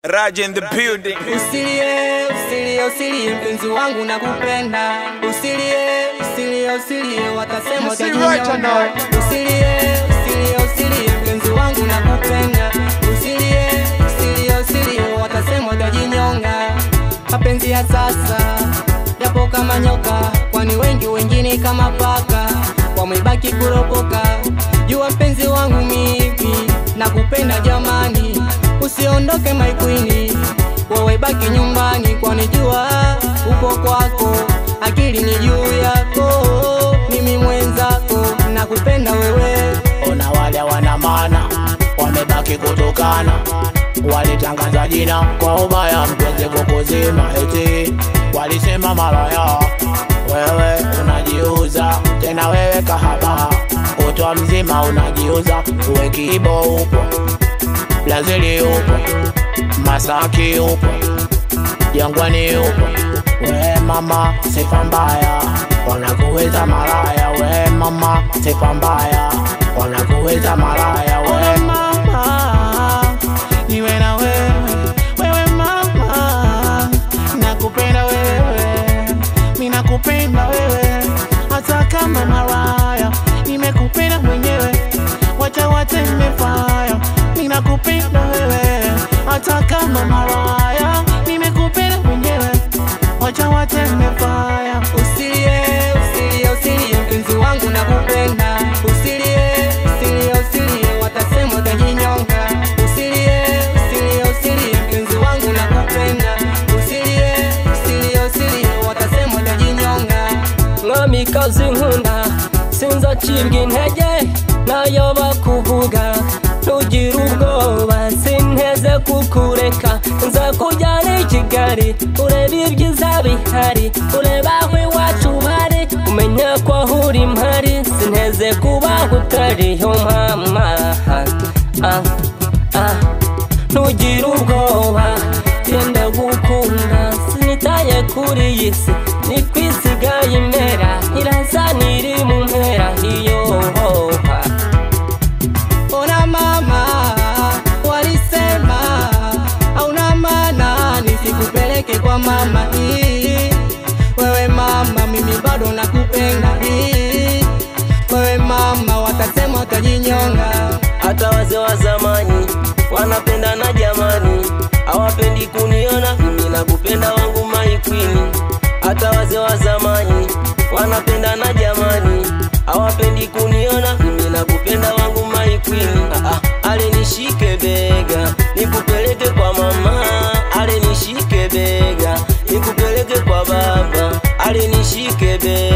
Raj in the building. Usilie, usilie, usilie mpenzi wangu nakupenda. Usilie, usilie, usilie watasema You see right or utajinyonga. not? Usilie, usilie, usilie mpenzi wangu nakupenda. Usilie, usilie, usilie watasema utajinyonga. Mapenzi ya sasa yapo kama nyoka, kwani wengi wengine kama paka wamebaki kuropoka. Jua mpenzi wangu mimi nakupenda jamani, usiondoke my queen, wewe baki nyumbani, kwani jua upo kwako, akili ni juu yako, mimi mwenzako nakupenda wewe. Ona wale wana maana wamebaki kutukana, walitangaza jina kwa ubaya, mpenzi kukuzima eti walisema malaya. Wewe unajiuza tena, wewe kahaba, kutwa mzima unajiuza. Uwe Kibo upo, Brazili upo, Masaki upo, Jangwani upo. We mama, sifa mbaya, wanakuweza malaya. We mama, sifa mbaya, wanakuweza malaya. We mama, niwe na wewe, wewe mama, nakupenda wewe, mi nakupenda wewe, hata kama malaya, nimekupenda mwenyewe, wacha wateme faya, mi nakupenda wewe, hata kama malaya, nimekupenda mwenyewe, wacha wateme faya. Usilie, usilie, usilie mpenzi wangu nakupenda. Usilie, usilie, usilie watasema utajinyonga. Usilie, usilie, usilie mpenzi wangu nakupenda. Usilie, usilie, usilie watasema utajinyonga. mwamikazi nkunda sinzacibwa intege nayo bakuvuga ntugire ubwoba sinteze kukureka nza kujyana i kigali urebe ibyiza bihari urebe aho iwacu bari umenya ko aho uri mpari sinteze kubaho utariyo mama ah, ah. ntugire ubwoba genda gukunda sinitaye kuri iyi si ni kwisigaye imera iraza niri mu mpera iyo hoha Ona mama, walisema hauna maana nisikupeleke kwa mama. Hii, Wewe mama, mimi bado nakupenda. Hii, Wewe mama, watasema utajinyonga. hata wazee wa zamani wanapendana jamani hawapendi kuniona mimi nakupenda wangu maikwini hata wazee wa zamani wanapendana jamani hawapendi kuniona mimi nakupenda wangu maikwini ah, ah, ale nishike bega nikupeleke kwa mama ale nishike bega nikupeleke kwa baba ale nishike bega